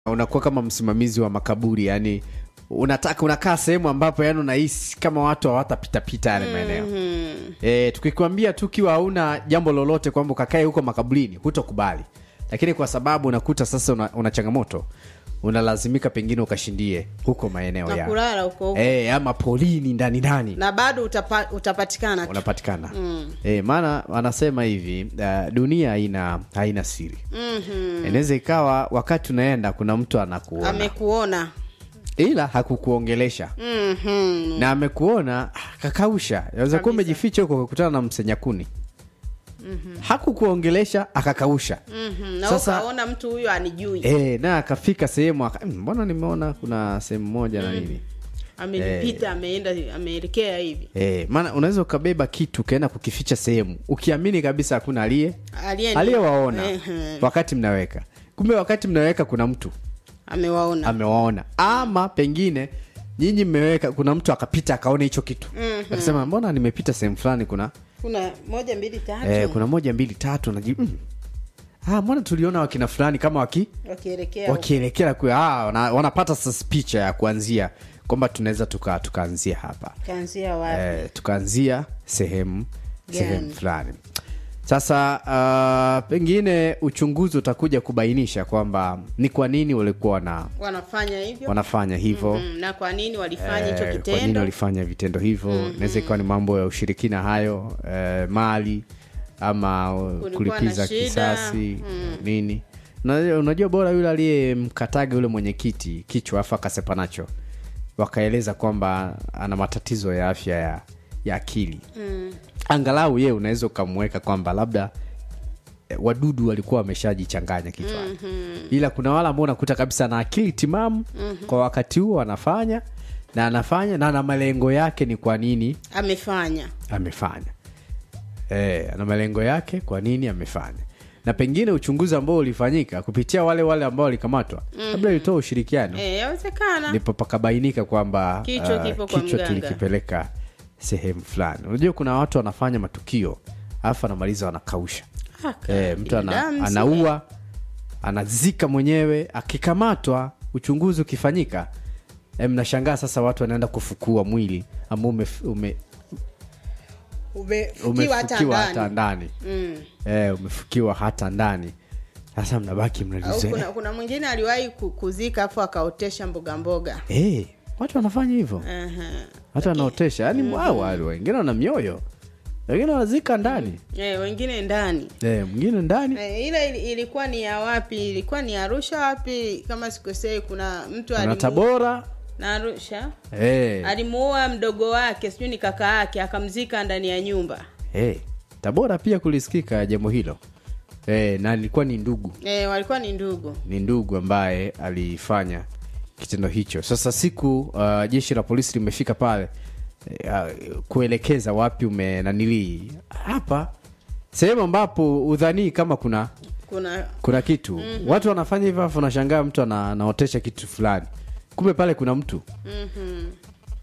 unakuwa kama msimamizi wa makaburi yani unataka unakaa sehemu ambapo yani unahisi kama watu hawatapitapita yale maeneo e, tukikwambia tu kiwa hauna jambo lolote kwamba ukakae huko makaburini hutokubali lakini kwa sababu unakuta sasa una, una changamoto unalazimika pengine ukashindie huko maeneo na ya kulala huko huko e, ama polini ndani ndani na bado utapa, utapatikana tu. unapatikana mm. e, maana wanasema hivi uh, dunia haina haina siri Mhm. inaweza ikawa wakati unaenda kuna mtu anakuona amekuona ila hakukuongelesha Mhm. na amekuona ah, kakausha aweza kuwa umejificha huko kakutana na msenyakuni hakukuongelesha akakausha Mhm. na Sasa- ukaona mtu huyo anijui e, na akafika sehemu aka, "Mm, mbona nimeona kuna sehemu moja na nini amenipita ameenda ameelekea hivi e, maana unaweza ukabeba kitu ukaenda kukificha sehemu ukiamini kabisa hakuna aliye Aliye- aliyewaona Ehe. wakati mnaweka kumbe wakati mnaweka kuna mtu amewaona amewaona ama pengine nyinyi mmeweka kuna mtu akapita akaona hicho kitu Mhm. akasema mbona nimepita sehemu fulani kuna kuna moja mbili tatu eh, kuna moja mbili tatu naji mm. ah, mbona tuliona wakina fulani kama waki wakielekea wakielekea kwe ah, wana, wanapata sasa picha ya kuanzia kwamba tunaweza tuka tukaanzia hapa kaanzia wapi eh, tukaanzia sehemu Gani? sehemu fulani sasa uh, pengine uchunguzi utakuja kubainisha kwamba ni kwa nini walikuwa wana, wanafanya hivyo wanafanya hivyo Mhm. na kwa nini walifanya hicho Eh, kwa nini kitendo walifanya vitendo hivyo inaweza ikawa ni mambo ya ushirikina hayo eh, mali ama uh, Kulikuwa kulipiza na shida. kisasi nini Na- unajua bora yule aliyemkataga yule mwenyekiti kichwa afu akasepa nacho wakaeleza kwamba ana matatizo ya afya ya, ya akili Mm. angalau ye unaweza ukamweka kwamba labda eh, wadudu walikuwa wameshajichanganya kichwani ila kuna wale ambao unakuta kabisa na akili timamu kwa wakati huo anafanya na anafanya na ana malengo yake ni kwa nini amefanya amefanya e, ana malengo yake kwa nini amefanya na pengine uchunguzi ambao ulifanyika kupitia wale wale ambao walikamatwa labda ilitoa ushirikiano Eh, yawezekana ndipo pakabainika kwamba Kichwa ah, kipo kwa kichwa mganga. tulikipeleka sehemu fulani unajua kuna watu wanafanya matukio alafu anamaliza wanakausha Haka, e, mtu ana, binadamu si- anaua anazika mwenyewe akikamatwa uchunguzi ukifanyika e, mnashangaa sasa watu wanaenda kufukua mwili ambao ume, ume, umefukiwa hata umefukiwa hata ndani ndani Mm. e, umefukiwa hata ndani sasa mnabaki au mnalize kuna, kuna mwingine aliwahi ku- kuzika afu akaotesha mboga mboga e, watu wanafanya hivyo Aha. hata wanaotesha yani mm wale wengine wana mioyo wengine wanazika ndani Eh, wengine ndani Eh, mwingine ndani Eh, ile ili- ilikuwa ni ya wapi ilikuwa ni arusha wapi kama sikosei kuna mtu na alimu- tabora na arusha Eh, alimuoa mdogo wake sijui ni kaka yake akamzika ndani ya nyumba eh, tabora pia kulisikika jambo hilo eh, na ilikuwa ni ndugu e, walikuwa ni ndugu ni ndugu ambaye alifanya kitendo hicho sasa siku uh, jeshi la polisi limefika pale uh, kuelekeza wapi umenanilii hapa sehemu ambapo udhanii kama kuna kuna kuna kitu mm-hmm. watu wanafanya hivyo afu unashangaa mtu ana, anaotesha kitu fulani kumbe pale kuna mtu mm-hmm.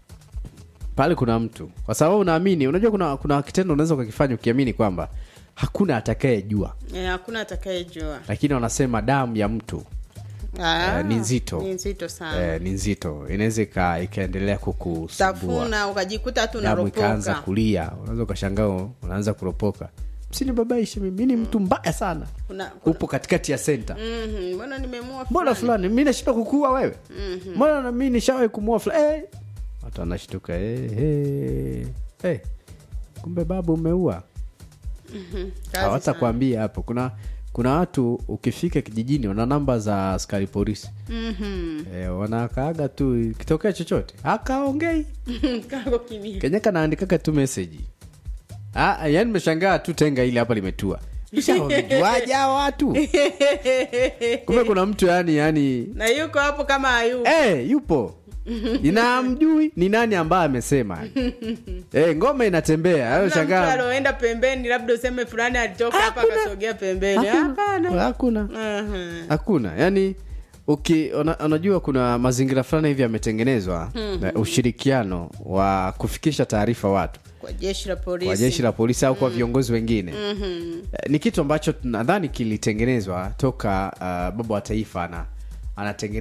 pale kuna mtu kwa sababu unaamini unajua kuna kuna kitendo unaweza ukakifanya ukiamini kwamba hakuna atakayejua e, hakuna atakayejua lakini wanasema damu ya mtu Ah, Eh, ni nzito. ni nzito sana eh, ni nzito inaweza ika- ikaendelea kukusumbua tafuna ukajikuta tu damu ikaanza unaropoka kulia unaweza ukashangaa unaanza kuropoka msinibabaishe mimi mi ni mtu mbaya sana kuna, kuna upo katikati ya senta Mhm, mbona nimemua mbona fulani? fulani mi nashinda kukua wewe mbona na mi nishawahi kumua fulani eh. watu wanashtuka eh, eh, eh. kumbe babu umeua Kazi hawata sana. kuambia hapo kuna kuna watu ukifika kijijini wana namba za askari polisi Mhm. eh, wanakaaga tu kitokea chochote akaongei Kako kimya. kenya kanaandikaga tu meseji Ah, yani meshangaa tu tenga ile hapa limetua Nishawamejuaje hawa watu kumbe kuna mtu yani yani na yuko hapo kama hayupo Eh, yupo inamjui ni nani ambaye amesema eh, ngoma inatembea hayo Kuna mtu shangaa aloenda pembeni labda useme fulani alitoka hapa Hakuna. akasogea pembeni Hakuna. hapana hakuna Mhm. hakuna yani uki una, unajua kuna mazingira fulani hivi yametengenezwa na ushirikiano wa kufikisha taarifa watu kwa jeshi la polisi kwa jeshi la polisi au kwa viongozi wengine Eh, ni kitu ambacho nadhani kilitengenezwa toka uh, baba wa taifa ana anatengeneza